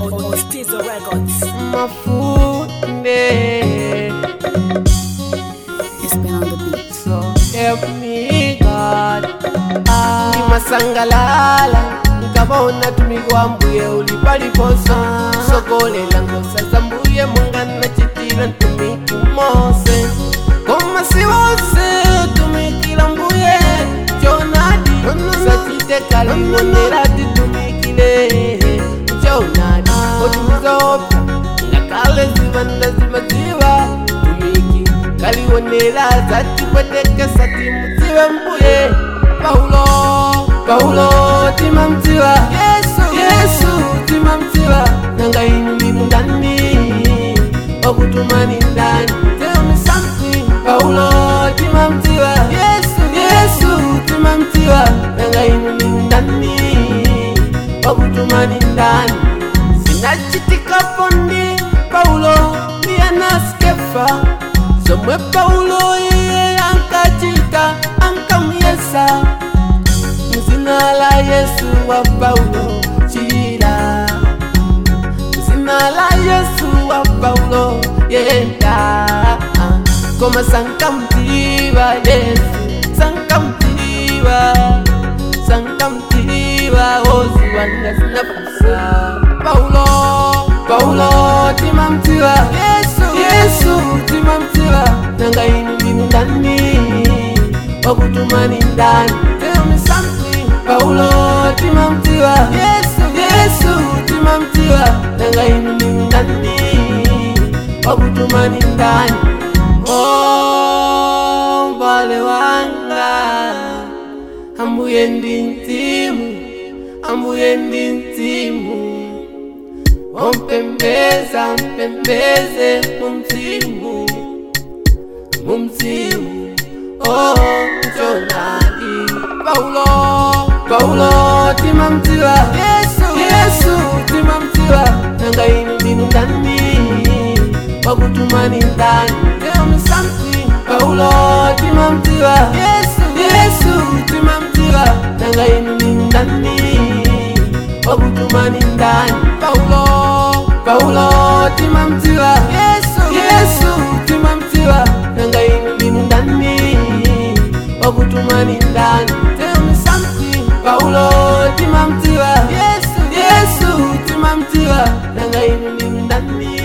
Ostizo Records. mafunde It's been on the beat. so help me God ndimasangalala nkabona tumiki wa mbuye ulipaliposa sokolela ngosa za mbuye mungana chitila ntumiki mose koma si wose tumikila mbuye jonadi sachitekalimonera titumikile jonadi otumizaopya ngakale zivanda zimaziva tumiki kaliwonera zatipwetekesa timuzive mbuye paulo paulo timamziva yesu yesu timamziva nanga inu ndinu ndani wakutumani ndani tell me something paulo timamziva yesu yesu timamziva nanga inu ndinu ndani wakutumani ndani zinachitikapo ndi paulo ndi anaskefa zomwe paulo iye ankachita ankamuyesa mzina la yesu wa paulo chila mzina la yesu wa paulo yenda koma sankamtiva yesu sankamtiva sankamtiva oziwanga zinapusa paulo paulo timamtiva yesu yesu timamtiva nanga inu ndinu ndani wakutumani ndani tell me something paulo timamtiva yesu yesu timamtiva nanga inu ndinu ndani wakutumani ndani oh mbale wanga ambuye ndi mzimu ambuye ndi mzimu ompembeza mpembeze mumzimu mumzimu oh jonali paulo paulo timamziva yesu yesu timamziva nanga inu ndinu ndani wakutumani ndani tell me something paulo timamziva yesu yesu timamziva nanga inu ndinu ndani wakutumani ndani paulo paulo timamziva yesu yesu timamziva nanga inu ndinu ndani wakutumani ndani tell me something paulo timamziva yesu yesu timamziva nanga inu ndinu ndani